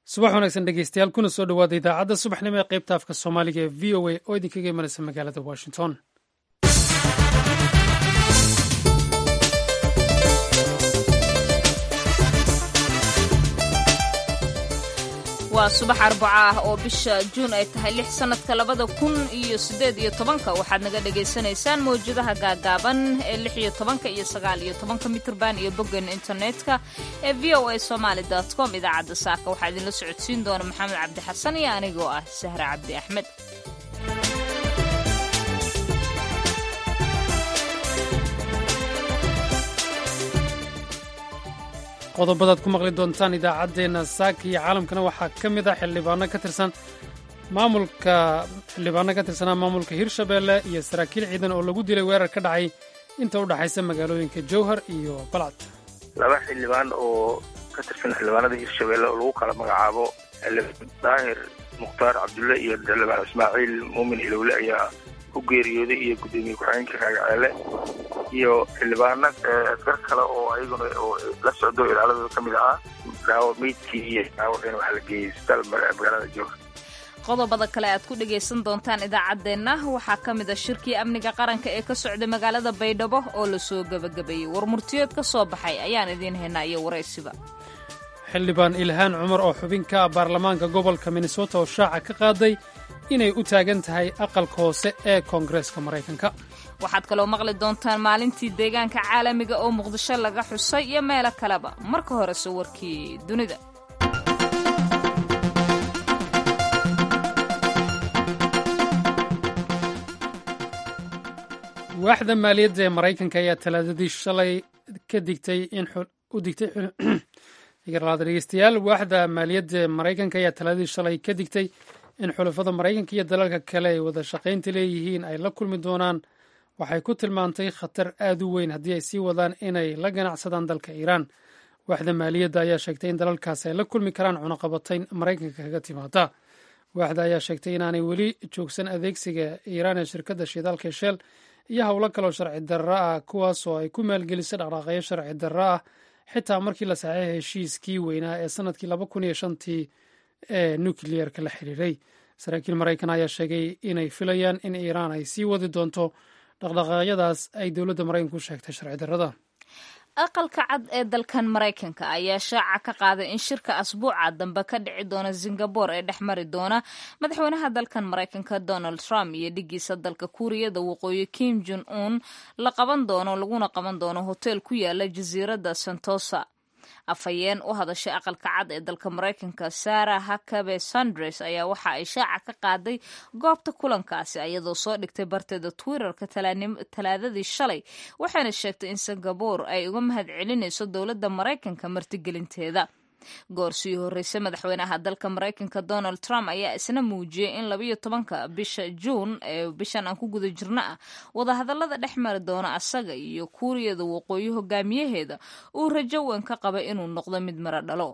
subax wanaagsan dhegeystayaal kuna soo dhowaada idaacadda subaxnimo ee qaybta afka soomaaliga ee v o a oo idinkaga imanaysa magaalada washington waa subax arbaco ah oo bisha juun ay tahay lix sannadka labada kun iyo siddeed iyo tobanka waxaad naga dhagaysanaysaan mawjadaha gaagaaban ee lix iyo tobanka iyo sagaal iyo tobanka mitrban iyo boggan internetka ee v o a somaali dot com idaacadda saaka waxaa idinla socodsiin doona maxamed cabdi xasan iyo anigoo ah sahre cabdi axmed qodobadaad ku maqli doontaan idaacaddeenna saaka iyo caalamkana waxaa ka mid ah xildhibaano ka tirsan maamulka xildhibaano ka tirsanaa maamulka hirshabeelle iyo saraakiil ciidan oo lagu dilay weerar ka dhacay inta u dhaxaysa magaalooyinka jowhar iyo balcad laba xildhibaan oo ka tirsan xildhibaanada hirshabeelle oo lagu kala magacaabo xildhibaan daahir mukhtaar cabdulle iyo xildhibaan ismaaciil muumin ilowle ayaa ku geeriyooday iyo guddoomiye ku-xigeenka raagaceele iyo xildhibaano askar kale oo ayaguna oo la socdo ilaaladooda ka mid ahaa daawo meydkii iyo daawacina waxaa la geeyey isbitaal magaalada jowhar qodobada kale aad ku dhagaysan doontaan idaacaddeenna waxaa ka mid a shirkii amniga qaranka ee ka socday magaalada baydhabo oo lasoo gebagabeeyey war murtiyood ka soo baxay ayaan idiin haynaa iyo waraysiba xildhibaan ilhaan cumar oo xubin ka ah baarlamaanka gobolka minnesota oo shaaca ka qaaday inay u taagan tahay aqalka hoose ee koongareeska maraykanka waxaad kaloo maqli doontaan maalintii deegaanka caalamiga oo muqdisho laga xusay iyo meelo kaleba marka horese warkii dunida waaxda maaliyadda ee maraykanka ayaa talaadadii shalay ka digtay in u digtay dhegeystayaal waaxda maaliyadda ee maraykanka ayaa talaadadii shalay ka digtay in xulafada maraykanka iyo dalalka kale ay wada shaqaynta leeyihiin ay la kulmi doonaan waxay ku tilmaantay khatar aad u weyn haddii ay sii wadaan inay la ganacsadaan dalka iiraan waaxda maaliyadda ayaa sheegtay in dalalkaas ay la kulmi karaan cunaqabatayn maraykanka kaga timaada waaxda ayaa sheegtay inaanay weli joogsan adeegsiga iiraan ee shirkadda shidaalka sheel iyo howlo kaloo sharci darro ah kuwaas oo ay ku maalgelisay dhaqdhaaqayo sharci darro ah xitaa markii la saxeexay heshiiskii weynaa ee sanadkii laba kun iyo shantii ee nukliyeerka la xiriiray saraakiil maraykan ayaa sheegay inay filayaan in iiraan ay sii wadi doonto dhaqdhaqaaqyadaas ay dowladda maraykanka u sheegtay sharci darrada aqalka cad ee dalkan maraykanka ayaa shaaca ka qaaday in shirka asbuuca dambe ka dhici doona singabore ee dhex mari doona madaxweynaha dalkan maraykanka donald trump iyo dhigiisa dalka kuuriyada waqooyi kim jon un la qaban doono laguna qaban doono hotel ku yaala jasiiradda santosa afhayeen u hadashay aqalka cad ee dalka maraykanka sarah hakabe sandres ayaa waxa ay shaaca ka qaaday goobta kulankaasi iyadoo soo dhigtay barteeda twitterka talaadadii shalay waxayna sheegtay in singabore ay uga mahad celinayso dowladda maraykanka martigelinteeda goor sii horreysay madaxweynaha dalka maraykanka donald trump ayaa isna muujiyey in labayo tobanka bisha juun ee bishan aan ku guda jirno ah wadahadallada dhex mari doona asaga iyo kuuriyada waqooyi hogaamiyaheeda uu rajo weyn ka qaba inuu noqdo mid mara dhalo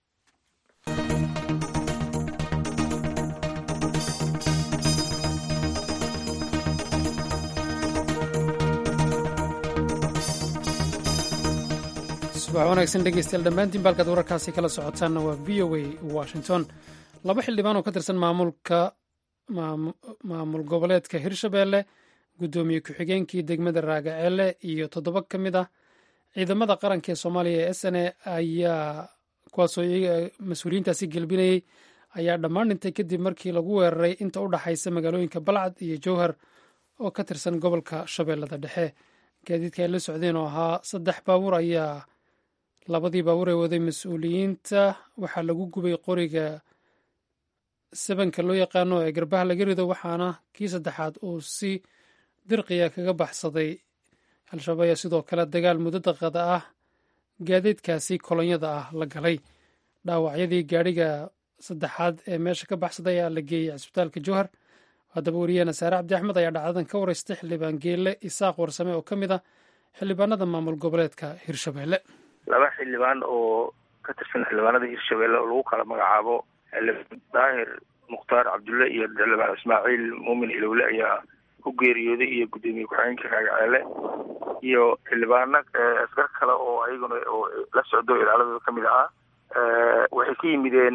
subax wanaagsan dhegeystayaal dhammaantiin baalkaad wararkaasi kala socotaanna waa v o a washington laba xildhibaan oo ka tirsan maamulka maamul goboleedka hirshabeelle guddoomiye ku-xigeenkii degmada raagaceelle iyo toddoba ka mid ah ciidamada qaranka ee soomaaliya ee s n a ayaa kuwaasoo mas-uuliyiintaasi gelbinayey ayaa dhammaan dhintay kadib markii lagu weeraray inta u dhaxaysa magaalooyinka balcad iyo jowhar oo ka tirsan gobolka shabeellada dhexe gaadiidka ay la socdeen oo ahaa saddex baabuur ayaa labadii baabuur ee waday mas-uuliyiinta waxaa lagu gubay qoriga sabanka loo yaqaano ee garbaha laga rido waxaana kii saddexaad uu si dirqiya kaga baxsaday al-shabaab ayaa sidoo kale dagaal muddo daqada ah gaadiidkaasi kolonyada ah la galay dhaawacyadii gaadhiga saddexaad ee meesha ka baxsaday ayaa la geeyey cisbitaalka jowhar haddaba wariyaheena saare cabdi axmed ayaa dhacdadan ka wareystay xildhibaan geelle isaaq warsame oo ka mid ah xildhibaanada maamul goboleedka hirshabeelle laba xildhibaan oo ka tirsan xildhibaanada hirshabeelle oo lagu kala magacaabo xildhibaan daahir mukhtaar cabdulle iyo xildhibaan ismaaciil muumin ilowle ayaa ku geeriyooday iyo guddoomiye ku-xigeenka raagaceele iyo xildhibaano askar kale oo ayaguna oo la socdo ilaaladooda ka mid ahaa waxay ka yimideen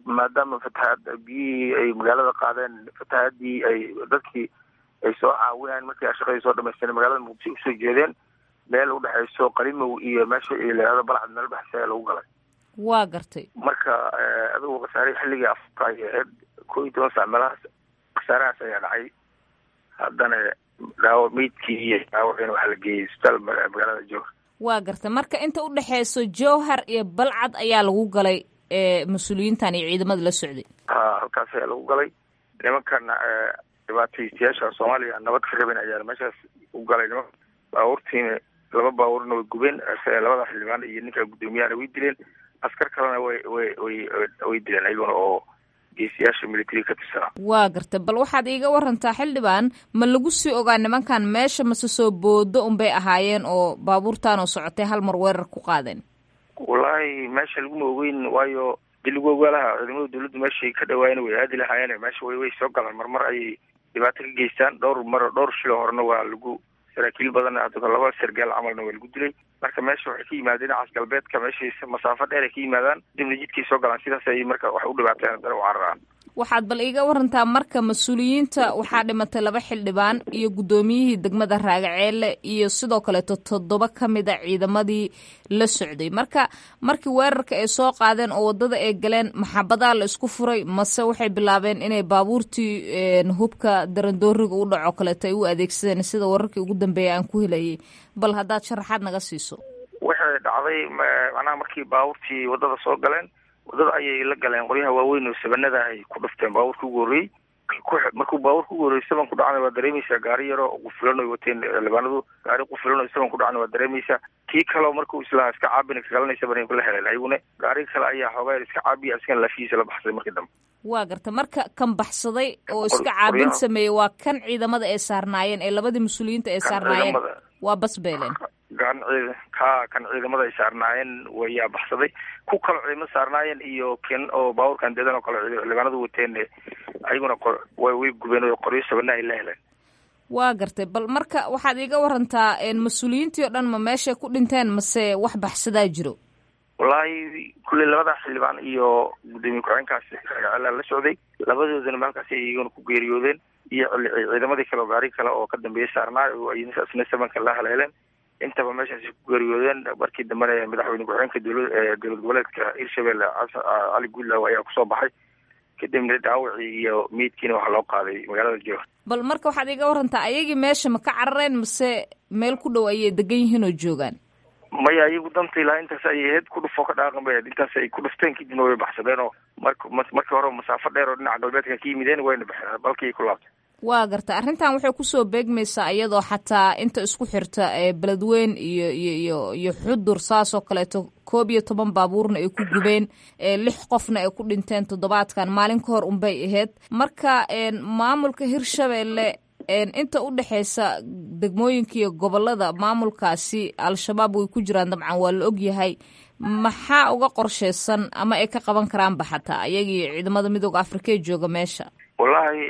maadaama fatahaad biyihii ay magaalada qaadeen fatahaadii ay dadkii ay soo caawinayeen markii a shaqadii soo dhamaysteen magaalada muqdisho usoo jeedeen meel udhexayso qalimow iyo meesha layihahdo balcad meel udhexaysa ayaa lagu galay waa gartay marka adigu khasaare xilligii afka ay ahayd koo iyo toban sac meelahaas khasaarahaas ayaa dhacay haddana dhaawo meydkii iyo dhaawacina waxaa la geeyey isbitaal magaalada jowhar waa gartay marka inta udhexeyso jowhar iyo balcad ayaa lagu galay mas-uuliyiintan iyo ciidamada la socday ha halkaas ayaa lagu galay nimankan dhibaataystayaasha soomaaliya nabad ka rabin ayaa meeshaas u galay niman baabuurtiina laba baabuurna way gubeen labada xildhibaan iyo ninka guddoomiyahana way dileen askar kalena way way way way dileen ayaguna oo geesiyaasha military ka tirsanaa waa gartay bal waxaad iiga warantaa xildhibaan ma lagu sii ogaa nimankan meesha mase soo boodo unbay ahaayeen oo baabuurtaan oo socotay hal mar weerar ku qaadeen wallaahi meesha laguma ogeyn waayo dii lagu ogaalaha ciidamada dawladdu meeshay ka dhawaayeen way aadi lahaayeen meesha way way soo galaan marmar ayay dhibaato ka geystaan dhowr mar dhowr shilo horena waa lagu saraakiil badan laba sargaal camalna waa lagu dilay marka meesha waxay ka yimaadeen dhinacaas galbeedka meeshay masaafo dheer ay ka yimaadaan dibna jidkay soo galaan sidaas ay marka wax u dhibaateen haddana u cararaan waxaad bal iiga warantaa marka mas-uuliyiinta waxaa dhimatay laba xildhibaan iyo guddoomiyihii degmada raagaceelle iyo sidoo kaleeto toddoba ka mid a ciidamadii la socday marka markii weerarka ay soo qaadeen oo waddada ay galeen maxabadaa la isku furay mase waxay bilaabeen inay baabuurtii hubka darandooriga u dhaco kaleeto ay u adeegsadeen sida wararkii ugu dambeeya aan ku helayay bal haddaad sharaxaad naga siiso waxay dhacday macnaha markii baabuurtii waddada soo galeen waddada ayay la galeen qoryaha waaweyn oo sabanada ay ku dhufteen baabuurka ugu horreeyey markuu baabuurka ugu horreeyey saban ku dhacna waa dareemaysaa gaari yaro qufilan oy wateen xildhibaanadu gaari qufilan oo saban ku dhacna waa dareemaysaa kii kaleo markuu islahaa iska caabina kagalanaysa bana la heleen ayaguna gaari kale ayaa xoogaa iska caabiya iskan lafihiisa la baxsay markii dambe waa garta marka kan baxsaday oo iska caabin sameeyey waa kan ciidamada ay saarnaayeen ee labadii mas-uuliyiinta ay saarnaayeen waa basbeelen kan ciid ka kan ciidamada ay saarnaayeen wayaa baxsaday ku kalo ciidamada saarnaayeen iyo ken oo baabuurkan deedan oo kale xildhibaanadu wateen ayaguna way gubeen oo qoryo sabana ay la heleen waa gartay bal marka waxaad iiga warantaa mas-uuliyiintii oo dhan ma meeshay ku dhinteen mase wax baxsadaa jiro wallaahi kulley labada xildhibaan iyo guddoomiye ku-xeenkaasi ragacela la socday labadoodana maalkaasi ay iyaguna ku geeriyoodeen iyo ciidamadii kale oo gaari kale oo ka dambeeyay saarnaa oo isna sabanka la haleeleen intaba meeshaasi ku geeriyoodeen markii dambena madaxweyne ku-xigeenka dowla dowlad goboleedka hirshabelle cali guudlaaw ayaa kusoo baxay kadibna dhaawacii iyo meydkiina waxaa loo qaaday magaalada jowhar bal marka waxaad iga warantaa ayagii meesha ma ka carareen mase meel ku dhow ayay degan yihiin oo joogaan maya iyagu danta ilaa intaas ayay ahayd ku dhufoo ka dhaaqan bay ahayd intaas ay ku dhufteen kadibna way baxsadeen oo mark markii hore masaafo dheer oo dhinaca galbeedka ka yimideen wayna baxeen balkii ku laabtay waa garta arrintan waxay kusoo beegmaysaa iyadoo xataa inta isku xirta beledweyn iyo iyo iyo iyo xudur saasoo kaleeto koob iyo toban baabuurna ay ku gubeen lix qofna ay ku dhinteen toddobaadkan maalin ka hor unbay ahayd marka maamulka hirshabelle inta u dhexeysa degmooyinka iyo gobolada maamulkaasi al-shabaab way ku jiraan dabcan waa la ogyahay maxaa uga qorsheysan ama ay ka qaban karaanba xataa ayagii ciidamada midooda afrika ee jooga meesha wallahi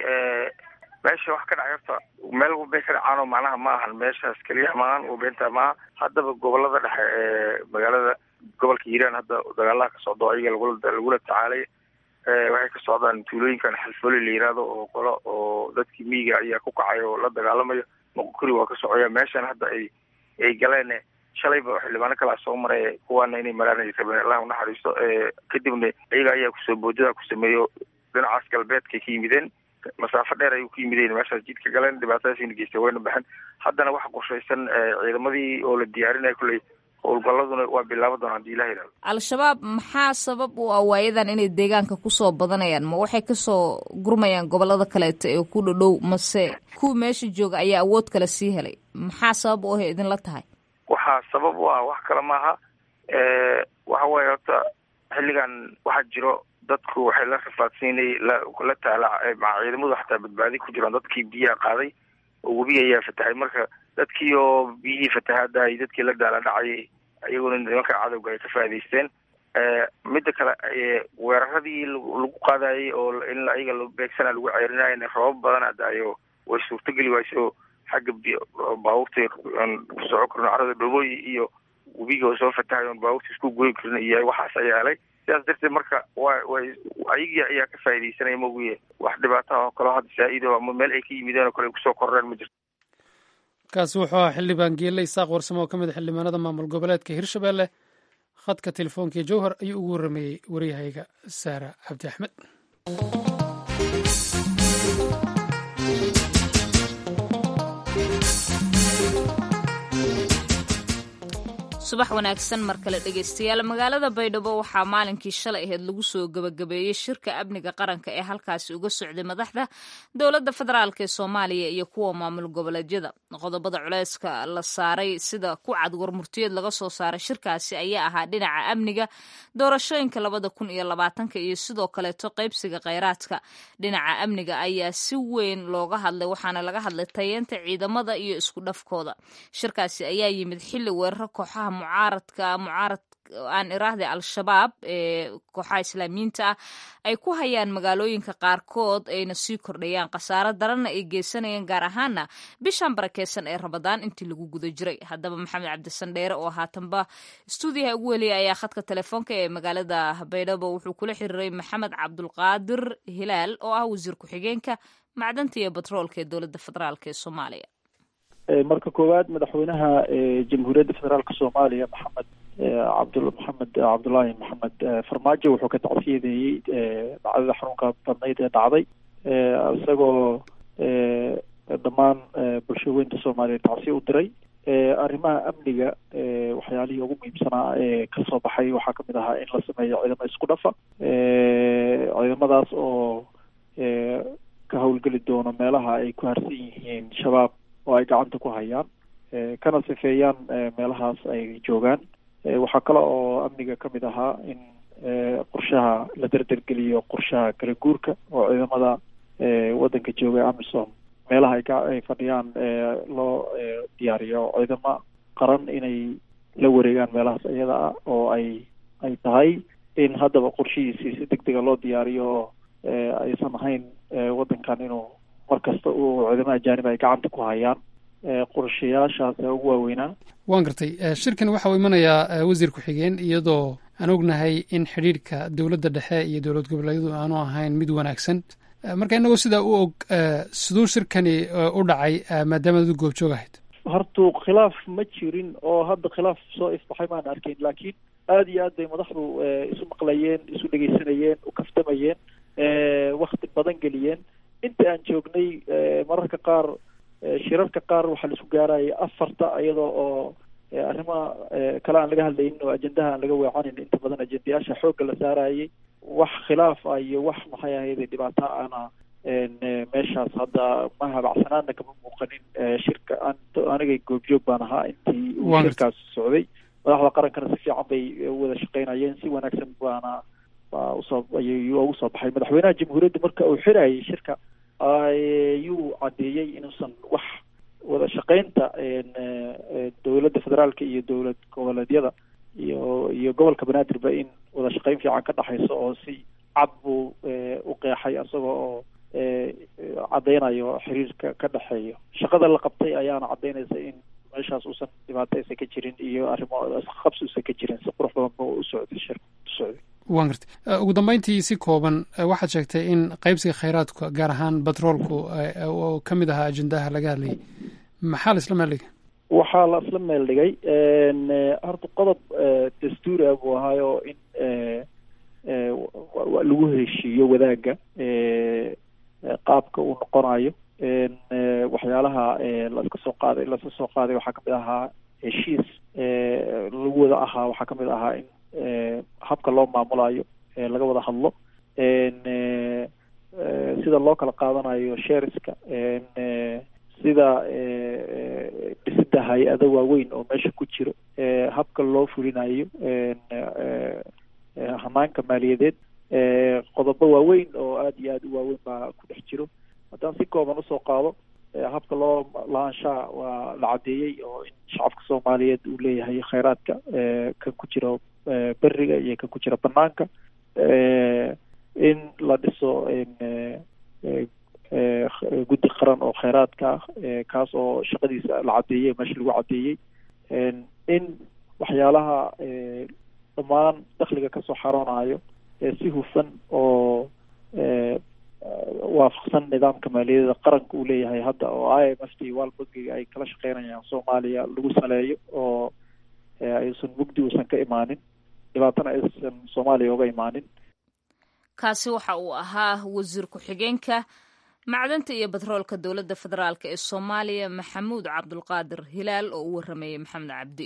meesha wax ka dhacay horta meel walbay ka dhacaanoo macnaha ma ahan meeshaas keliya maahan walbeynta maaha haddaba gobolada dhexe ee magaalada gobolka hiiraan hadda dagaalaha ka socdo ayaga lagula lagula tacaalay waxay ka socdaan tuulooyinkan xalfooli la yihahdo oo qolo oo dadkii miyiga ayaa ku kacay oo la dagaalamayo moqokuri waa ka socoya meeshan hadda ay ay galeen shalayba xildhibaano kalaa soo maray kuwaana inay maraan ay rabeen allah unaxariisto kadibna iyaga ayaa kusoo boodada ku sameeyo dhinacaas galbeedkay ka yimideen masaafo dheer ayuu ka yimideen meeshaas jidka galeen dhibaatadaasina geystay wayna baxeen haddana waxa qorshaysan ciidamadii oo la diyaarinaya kulley howlgalladuna waa bilaaba doona hadii ilah yihahdo al-shabaab maxaa sabab u ah waayadan inay deegaanka kusoo badanayaan ma waxay kasoo gurmayaan gobolada kaleeto ee ku dhadhow mase kuwa meesha jooga ayaa awood kale sii helay maxaa sabab u ah idinla tahay waxaa sabab u ah wax kale maaha waxa weeye horta xilligan waxaa jiro dadku waxay la rafaadsiinay la la taala ciidamadu xataa badbaadi ku jiraan dadkii biyaha qaaday oo webi ayaa fatahay marka dadkii oo biyihii fatahaadahay dadkii la daala dhacayay iyaguna nimanka cadowga ay ka faa'idaysteen midda kale weeraradii lagu qaadayay oo in ayaga la beegsana lagu ceerinayana roobab badan adaayo way suurtogeli wayso xagga baabuurta kusoco karno carada dhobooyi iyo webiga oo soo fatahay oon baabuurta isku goyi karin iyo waxaas ayaa helay sidaas darteed marka wa way ayagii ayaa ka faaidaysanaya maogiye wax dhibaata ah oo kaleo hadda saa-ido ama meel ay ka yimideen oo kale ay kusoo korreen ma jirto kaasi wuxuu ahaa xildhibaan geelle isaaq warsamo oo ka mid a xildhibaanada maamul goboleedka hirshabelle khadka telefoonkai jowhar ayuu ugu warrameeyey waryahayga saara cabdi axmed subax wanaagsan mar kale dhegeystayaal magaalada baydhabo waxaa maalinkii shalay aheyd lagu soo gebagabeeyey shirka amniga qaranka ee halkaasi uga socday madaxda dowladda federaalk ee soomaaliya iyo kuwa maamul goboleedyada qodobada culeyska la saaray sida ku cad warmurtiyeed laga soo saaray shirkaasi ayaa ahaa dhinaca amniga doorashooyinka labada kun iyo labaatanka iyo sidoo kaleeto qaybsiga kheyraadka dhinaca amniga ayaa si weyn looga hadlay waxaana laga hadlay tayeenta ciidamada iyo isku dhafkooda shirkaasi ayaa yimid xilli weeraro kooxaha mucaaradka mucaarad aan iraahday al-shabaab ee kooxaha islaamiyiinta ah ay ku hayaan magaalooyinka qaarkood ayna sii kordhayaan khasaaro daranna ay geysanayeen gaar ahaana bishan barakeysan ee rabadaan intii lagu guda jiray haddaba maxamed cabdisandheere oo haatanba stuudiyaha ugu weliyay ayaa khadka telefoonka ee magaalada baydhabo wuxuu kula xiriiray maxamed cabdulqaadir hilaal oo ah wasiir ku-xigeenka macdanta iyo batroolka ee dowladda federaalk ee soomaaliya marka koowaad madaxweynaha jamhuuriyadda federaalka soomaaliya maxamed cabd maxamed cabdullaahi maxamed farmaajo wuxuu ka tacsiyadeeyey dhacdada xarunka badnayd ee dhacday isagoo dhammaan bulshaweynta soomaaliya tacsiya u diray arrimaha amniga waxyaalihii ugu muhiimsanaa ee kasoo baxay waxaa kamid ahaa in la sameeyo ciidamo isku dhafa ciidamadaas oo ka howlgeli doono meelaha ay ku harsan yihiin shabaab oo ay gacanta ku hayaan kana sifeeyaan meelahaas ay joogaan waxaa kale oo amniga ka mid ahaa in qorshaha la derdergeliyo qorshaha kala guurka oo ciidamada waddanka jooga amisom meelaha ay ka ay fadhiyaan loo diyaariyo ciidamo qaran inay la wareegaan meelahaas iyada ah oo ay ay tahay in haddaba qorshihiisii si deg dega loo diyaariyo oo aysan ahayn waddankan inuu mar kasta uu ciidamo ajaanib ay gacanta ku hayaan qorshayaashaas ugu waaweynaa waan gartay shirkan waxa uu imanayaa wasiir ku-xigeen iyadoo aan ognahay in xidhiidhka dowladda dhexe iyo dowlad goboleedyadu aanu ahayn mid wanaagsan marka inagoo sidaa u og siduu shirkani u dhacay maadaama adu goobjoog ahayd hortu khilaaf ma jirin oo hadda khilaaf soo ifbaxay maan arkayn laakiin aada iyo aad bay madaxdu isu maqlayeen isu dhegeysanayeen u kaftamayeen wakti badan geliyeen inta aan joognay mararka qaar shirarka qaar waxaa la isku gaarayay afarta iyadoo oo arrimaha kale aan laga hadlaynin oo ajendaha aan laga weecanin inta badan ajendayaasha xoogga la saarayay wax khilaaf ah iyo wax maxay ahayde dhibaato ana meeshaas hadda ma habacsanaana kama muuqanin shirka an anigay goobjoog baan ahaa intii uu shirkaas socday madaxda qarankana si fiican bay wada shaqeynayeen si wanaagsan baana baa usoo ayuu ugu soo baxay madaxweynaha jamhuuriyadda marka uu xirayay shirka ayuu caddeeyey inuusan wax wada shaqeynta dowladda federaalka iyo dowlad goboleedyada iyo iyo gobolka banaadirba in wada shaqeyn fiican ka dhexayso oo si cad buu u qeexay isagoo oo caddeynayo xiriirka ka dhexeeyo shaqada la qabtay ayaana caddeynaysa in meeshaas uusan dhibaato aysan ka jirin iyo arrimo qabsi uusan ka jirin si qurux badan ba u socday shirka u socday waan gartay ugu dambeyntii si kooban waxaad sheegtay in qaybsiga kheyraadka gaar ahaan batroolku oo ka mid ahaa ajendaha laga hadlayay maxaa la isla meel dhigay waxaa la isla meel dhigay horta qodob dastuuri ah buu ahaayo in lagu heshiiyo wadaagga qaabka uu noqonayo waxyaalaha laska soo qaaday laska soo qaaday waxaa kamid ahaa heshiis lagu wada ahaa waxaa kamid ahaa in habka loo maamulayo laga wada hadlo sida loo kala qaadanayo sheeriska sida dhisida hay-ado waaweyn oo meesha ku jiro habka loo fulinayo hanaanka maaliyadeed qodobo waaweyn oo aada iyo aada u waaweyn baa ku dhex jiro haddaan si kooban usoo qaado habka loo lahaanshaha waa la caddeeyey oo in shacabka soomaaliyeed uu leeyahay kheyraadka kan ku jiro beriga iyo kan ku jira banaanka in la dhiso guddi qaran oo kheyraadka ah kaas oo shaqadiisa la caddeeyey meesha lagu caddeeyey in waxyaalaha dhammaan dakhliga kasoo xaroonayo si hufan oo waafaqsan nidaamka maaliyadda qaranka uu leeyahay hadda oo i m f t world bankiga ay kala shaqeynayaan soomaaliya lagu saleeyo oo aysan mugdi uusan ka imaanin dhibaatana aysan soomaaliya uga imaanin kaasi waxa uu ahaa wasiir ku-xigeenka macdanta iyo batroolka dowladda federaalk ee soomaaliya maxamuud cabdulqaadir hilaal oo u waramayey maxamed cabdi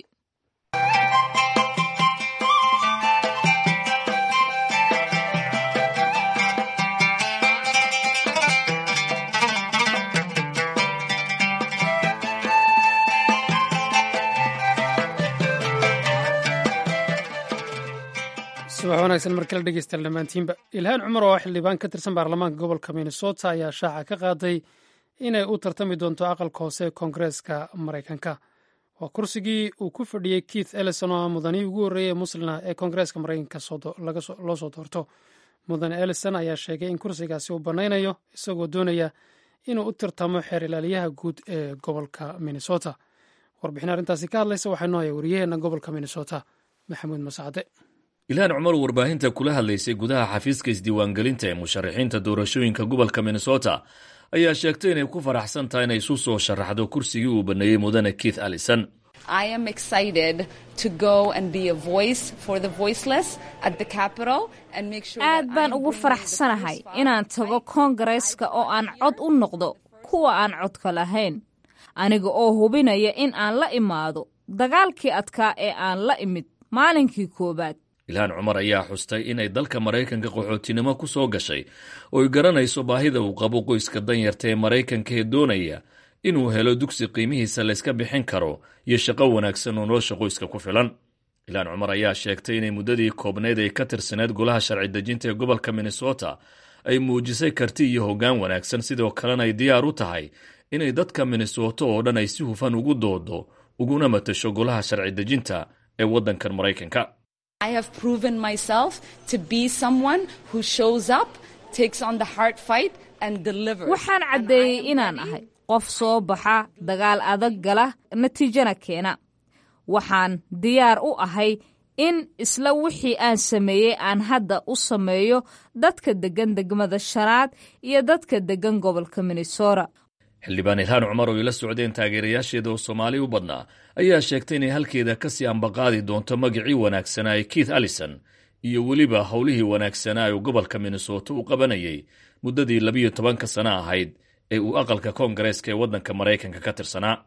subax wanaagsan mar kale dhegeystayaal dhammaantiinba ilhaan cumar oo xildhibaan ka tirsan baarlamaanka gobolka minnesota ayaa shaaca ka qaaday inay u tartami doonto aqalka hoose ee koongareeska maraykanka waa kursigii uu ku fadhiyey keith ellison oo ah mudanihii ugu horreeyey muslina ee koongareeska maraykanka loo soo doorto mudane ellison ayaa sheegay in kursigaasi uu bannaynayo isagoo doonaya inuu u tartamo xeer ilaaliyaha guud ee gobolka minnesota warbixin arrintaasi ka hadlaysa waxaa noo haya wariyaheenna gobolka minnesota maxamuud masacde ilhaan cumar warbaahinta kula hadlaysay gudaha xafiiska isdiiwaangelinta ee musharaxiinta doorashooyinka gobolka minnesota ayaa sheegtay inay ku faraxsan tahay inay isu soo sharaxdo kursigii uu baneeyey mudane keith allison aad baan ugu faraxsanahay inaan tago koongareeska oo aan cod u noqdo kuwa aan codka lahayn aniga oo hubinaya in aan la imaado dagaalkii adkaa ee aan la imid maalinkii koowaad ilhaan cumar ayaa xustay inay dalka maraykanka qaxootinimo ku soo gashay oo ay garanayso baahida uu qabo qoyska danyarta ee maraykanka ee doonaya inuu helo dugsi qiimihiisa layska bixin karo iyo shaqo wanaagsan oo nolosha qoyska ku filan ilhaan cumar ayaa sheegtay inay muddadii koobnayd ay ka tirsaneed golaha sharci dejinta ee gobolka minnesota ay muujisay karti iyo hoggaan wanaagsan sidoo kalena ay diyaar u tahay inay dadka minnesota oo dhan ay si hufan ugu doodo uguna matasho golaha sharci dejinta ee waddankan maraykanka waxaan caddeeyey inaan ahay qof soo baxa dagaal adag gala natiijana keena waxaan diyaar u ahay in isla wixii aan sameeyey aan hadda u sameeyo dadka deggan degmada shanaad iyo dadka deggan gobolka minnesota xildhibaan ilhaan cumar oo ila socdeen taageerayaasheeda oo soomaali u badnaa ayaa sheegtay inay halkeeda ka sii ambaqaadi doonto magacii wanaagsanaa ee keith allison iyo weliba howlihii wanaagsanaa ee gobolka minnesota uu qabanayay muddadii labiyo tobanka sano ahayd ee uu aqalka koongareeska ee waddanka maraykanka ka tirsanaa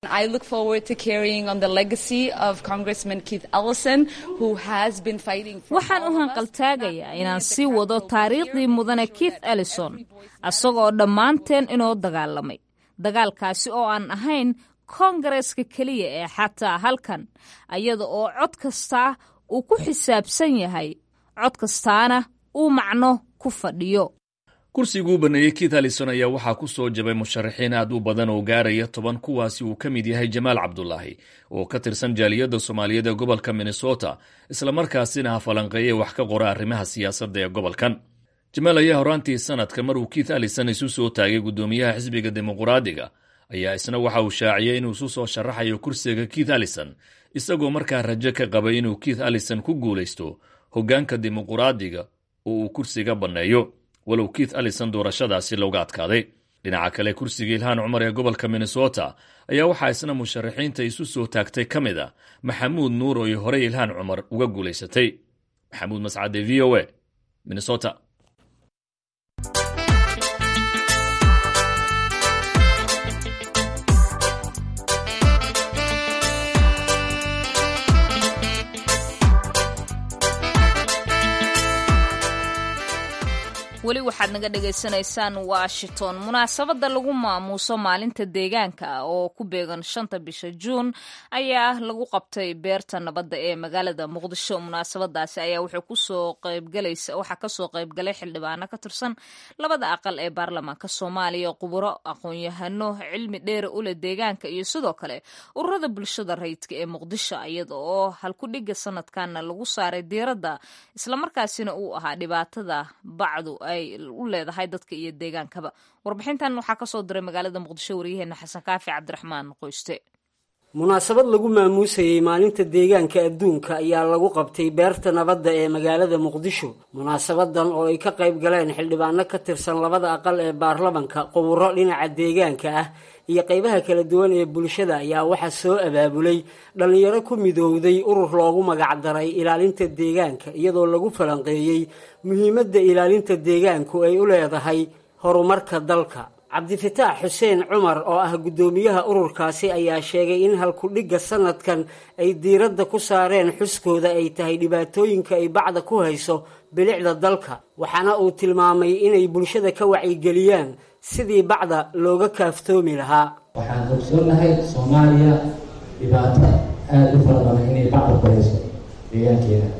waxaan u hanqaltaagayaa inaan sii wado taariikhdii mudane keith ellison isagoo dhammaanteen inoo dagaalamay dagaalkaasi oo aan ahayn koongareeska keliya ee xataa halkan iyada oo cod kastaa uu ku xisaabsan yahay cod kastaana uu macno ku fadhiyo kursiguu baneeyey keith allison ayaa waxaa ku soo jabay musharaxiin aad u badan oo gaaraya toban kuwaasi uu ka mid yahay jamaal cabdulaahi oo ka tirsan jaaliyadda soomaaliyeed ee gobolka minnesota islamarkaasina ha falanqeeye wax ka qora arrimaha siyaasadda ee gobolkan jamaal ayaa horaantii sanadka maruu keith allison isu soo taagay guddoomiyaha xisbiga dimuquraadiga ayaa isna waxa uu shaaciyey inuu isu soo sharaxayo kursiga keith allison isagoo markaa rajo ka qabay inuu keith allison ku guulaysto hoggaanka dimuquraadiga oo uu kursiga banneeyo walow keith allison doorashadaasi looga adkaaday dhinaca kale kursiga ilhaan cumar ee gobolka minnesota ayaa waxaa isna musharaxiinta isu soo taagtay ka mid a maxamuud nuur oo ay horey ilhaan cumar uga guulaysatay maxamuud mascade v o a minnesota weli waxaad naga dhagaysanaysaan washington munaasabadda lagu maamuuso maalinta deegaanka ah oo ku beegan shanta bisha juun ayaa lagu qabtay beerta nabadda ee magaalada muqdisho munaasabadaasi ayaa wuxuu kusoo qaybgalaysa waxaa kasoo qaybgalay xildhibaano ka tirsan labada aqal ee baarlamaanka soomaaliya quburo aqoon-yahano cilmi dheere ule deegaanka iyo sidoo kale ururada bulshada rayidka ee muqdisho iyada oo halkudhiga sanadkanna lagu saaray diiradda islamarkaasina uu ahaa dhibaatada bacdu ay u leedahay dadka iyo deegaankaba warbixintan waxaa kasoo diray magaalada muqdisho waryaheena xasan kaafi cabdiraxmaan qoyste munaasabad lagu maamuusayey maalinta deegaanka adduunka ayaa lagu qabtay beerta nabadda ee magaalada muqdisho munaasabadan oo ay ka qayb galeen xildhibaano ka tirsan labada aqal ee baarlamanka quburo dhinaca deegaanka ah iyo qaybaha kala duwan ee bulshada ayaa waxaa soo abaabulay dhallinyaro ku midowday urur loogu magacdaray ilaalinta deegaanka iyadoo lagu falanqeeyey muhiimadda ilaalinta deegaanku ay u leedahay horumarka dalka cabdifataax xuseen cumar oo ah guddoomiyaha ururkaasi ayaa sheegay in halkudhigga sanadkan ay diiradda ku saareen xuskooda ay tahay dhibaatooyinka ay bacda ku hayso bilicda dalka waxaana uu tilmaamay inay bulshada ka wacyigeliyaan sidii bacda looga kaaftoomi lahaa waxaan ogsoonahay soomaaliya dhibaato aada u fara badan inay bacda ku hayso deegaankeeda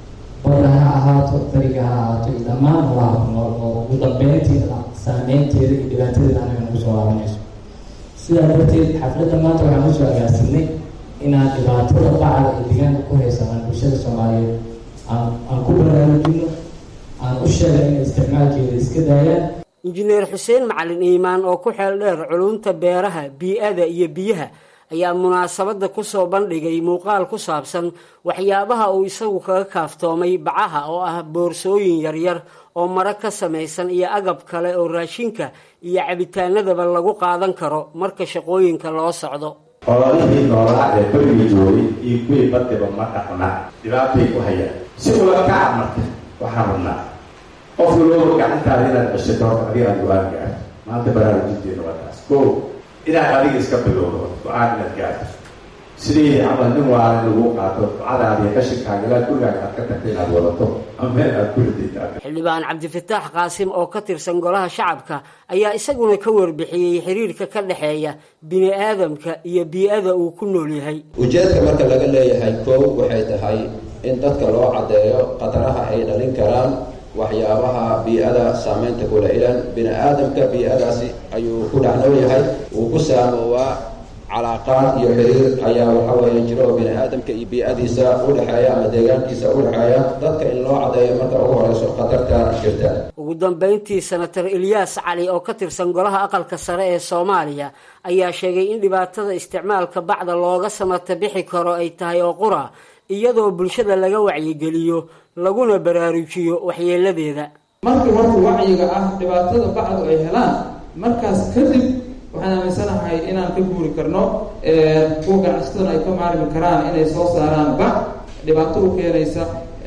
badda ha ahaato beriga ha ahaato iyo dhammaan holaha ku nool oo ugu dambeyntiina saameynteeda iyo dhibaatadeeda anaga nagu soo laabanayso sidaa darteed xafladda maanta waxaan usoo agaarsinay inaan dhibaatada bacda ee deegaanka ku haysanaan bulshada soomaaliyeed aan aan ku baraarujino aan u sheegay inay isticmaalkeeda iska daayaan injineer xuseen macalin iimaan oo ku xeel dheer culunta beeraha bii-ada iyo biyaha ayaa munaasabadda kusoo bandhigay muuqaal ku saabsan waxyaabaha uu isagu kaga kaaftoomay bacaha oo ah boorsooyin yaryar oo maro ka samaysan iyo agab kale oo raashinka iyo cabitaanadaba lagu qaadan karo marka shaqooyinka loo socdo xoolihii noolaa ee berigii joogay iyo kuwii badiba ma dhaqna dhibaatay ku hayaan si ula kaca marka waxaan rabnaa qof walooba gacantaada inaad ceshato horta adiga aada go-aan gaarto maanta baraarujinteeda waa taas ko inaad adiga iska bilowdo go-aan inaad gaarto sidii camal nin waala lagu qaato ducadaada iyo qashinkaaga ilaad gurigaaga aad ka tagta inaad wadato ama meel aad ku ridayta xildhibaan cabdifataax qaasim oo ka tirsan golaha shacabka ayaa isaguna ka warbixiyey xiriirka ka dhexeeya bini aadamka iyo bii-ada uu ku nool yahay ujeedka marka laga leeyahay koow waxay tahay in dadka loo caddeeyo khataraha ay dhalin karaan waxyaabaha bii-ada saameynta kula ilan bini aadamka bii-adaasi ayuu ku dhacnool yahay wuu ku saamoowaa calaaqaad iyo xiriir ayaa waxa weeye jiro oo bini aadamka iyo bii-adiisa udhexeeya ama deegaankiisa udhexeeya dadka in loo caddeeyo marka ugu horeyso khatarta jirta ugu dambeyntii senator ilyaas cali oo ka tirsan golaha aqalka sare ee soomaaliya ayaa sheegay in dhibaatada isticmaalka bacda looga samata bixi karo ay tahay oo qura iyadoo bulshada laga wacyigeliyo laguna baraarujiyo waxyeeladeeda markii horta wacyiga ah dhibaatada bacdu ay helaan markaas kadib waxaan aaminsanahay inaan ka guuri karno kuwa ganacsataduna ay ka maarmi karaan inay soo saaraan bac dhibaato u keenaysa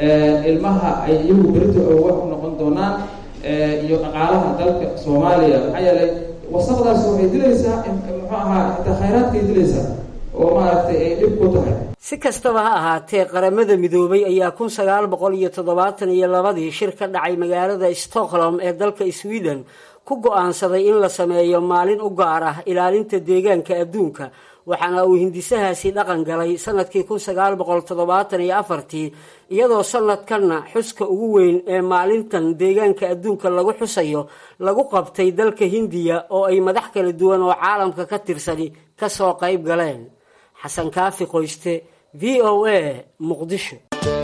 ilmaha ay iyagu berito wax u noqon doonaan iyo dhaqaalaha dalka soomaaliya maxaa yeelay wasaqdaas waxay dilaysaa muxuu ahaa xitaa khayraadkay dilaysaa oo maaragtay ay dhib ku tahay si kastaba ha ahaatee qaramada midoobay ayaa kun sagaal boqol iyo toddobaatan iyo labadii shir ka dhacay magaalada stockholm ee dalka sweden ku go-aansaday in la sameeyo maalin u gaar ah ilaalinta deegaanka adduunka waxaana uu hindisahaasi dhaqan galay sanadkii kun sagaal boqol toddobaatan iyo afartii iyadoo sanadkanna xuska ugu weyn ee maalintan deegaanka adduunka lagu xusayo lagu qabtay dalka hindiya oo ay madax kala duwan oo caalamka ka tirsani kasoo qayb galeen xasan kaafi qoyste v o a muqdisho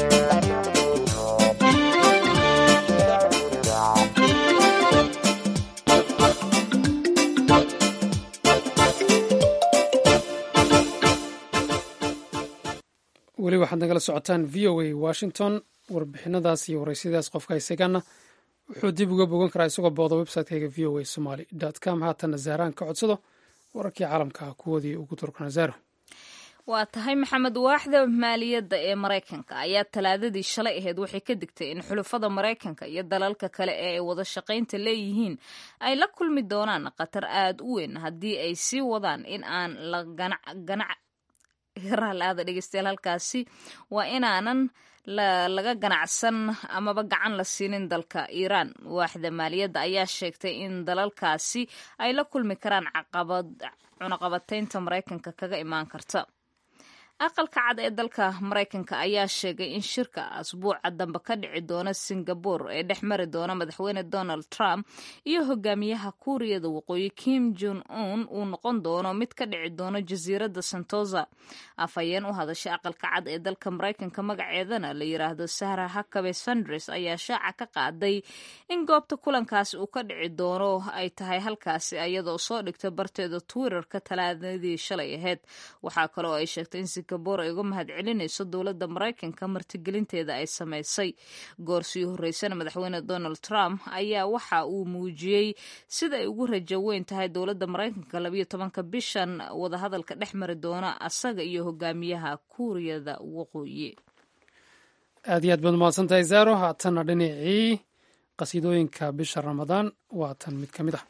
weli waxaad nagala socotaan v o a washington warbixinadaas iyo waraysadaas qofka isagana wuxuu dib uga bogan karaa isagoo booda website-kayga v o a somaly com haatana zaaraan ka codsado wararkii caalamka kuwoodii ugu turkana zaaro waa tahay maxamed waaxda maaliyadda ee maraykanka ayaa talaadadii shalay ahayd waxay ka digtay in xulufada maraykanka iyo dalalka kale ee ay wada shaqaynta leeyihiin ay la kulmi doonaan khatar aada u weyn haddii ay sii wadaan in aan la ganac raalaada dhegeystayaal halkaasi waa inaanan laga ganacsan amaba gacan la siinin dalka iiraan waaxda maaliyadda ayaa sheegtay in dalalkaasi ay la kulmi karaan caqabad cunaqabataynta maraykanka kaga imaan karta aqalka cad ee dalka maraykanka ayaa sheegay in shirka asbuuca dambe ka dhici doona singabore ee dhex mari doona madaxweyne donald trump iyo hogaamiyaha kuuriyada waqooyi kim jon un uu noqon doono mid ka dhici doono jasiiradda santosa afhayeen u hadashay aqalka cad ee dalka maraykanka magaceedana la yiraahdo sahra hakabe sandres ayaa shaaca ka qaaday in goobta kulankaasi uu ka dhici doono ay tahay halkaasi iyadoo soo dhigta barteeda twitterka talaadadii shalay ahayd waxaa kaloo ay sheegtay in singabore ay uga mahad celinayso dowladda maraykanka martigelinteeda ay samaysay goor sii horeysana madaxweyne donald trump ayaa waxa uu muujiyey sida ay ugu rajo weyn tahay dowladda maraykanka labayo tobanka bishan wadahadalka dhex mari doona asaga iyo hogaamiyaha kuuriyada waqooyi aad iyo aad baad umahadsantahay zaaro haatanna dhinacii qasiidooyinka bisha ramadaan waa tan mid ka mid ah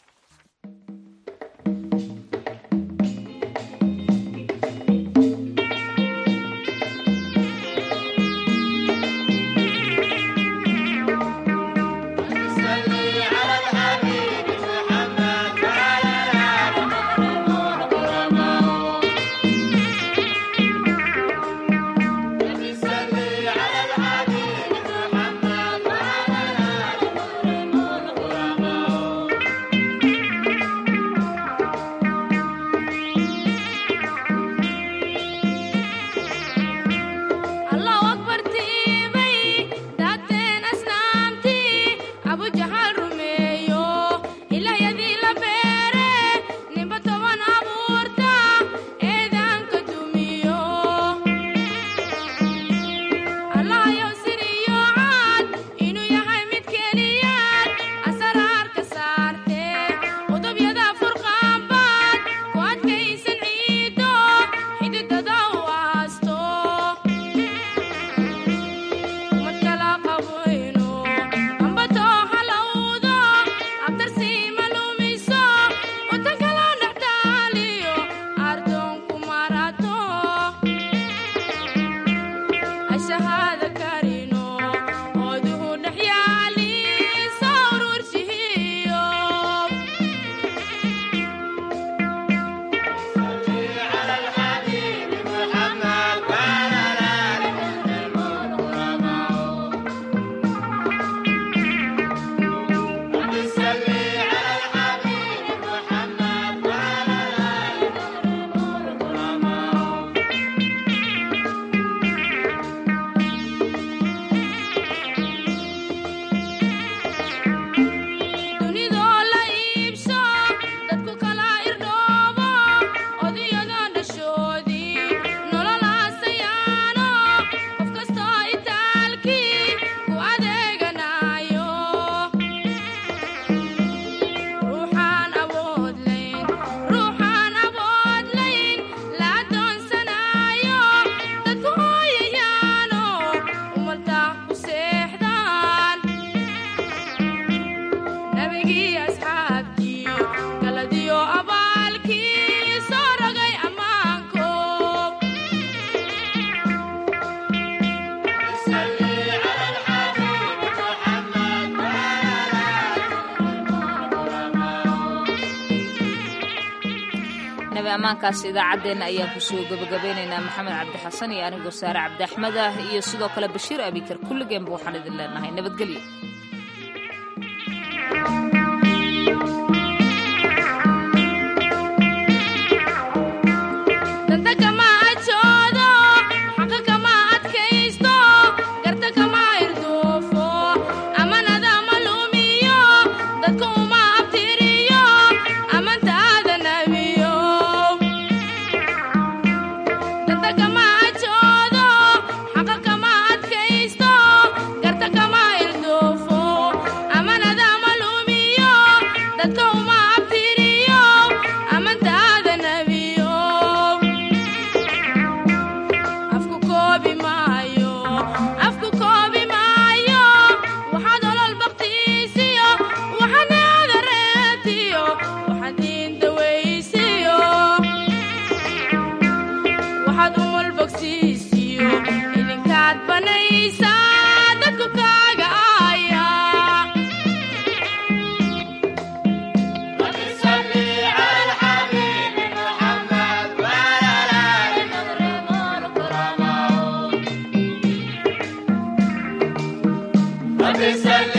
amaankaas idaacaddeenna ayaan kusoo gabagabeynaynaa maxamed cabdi xasan iyo anigoo saare cabdi axmed ah iyo sidoo kale bashiir abikar kulligeenba waxaan idin leenahay nabadgelyo Amanada malumi رب سلم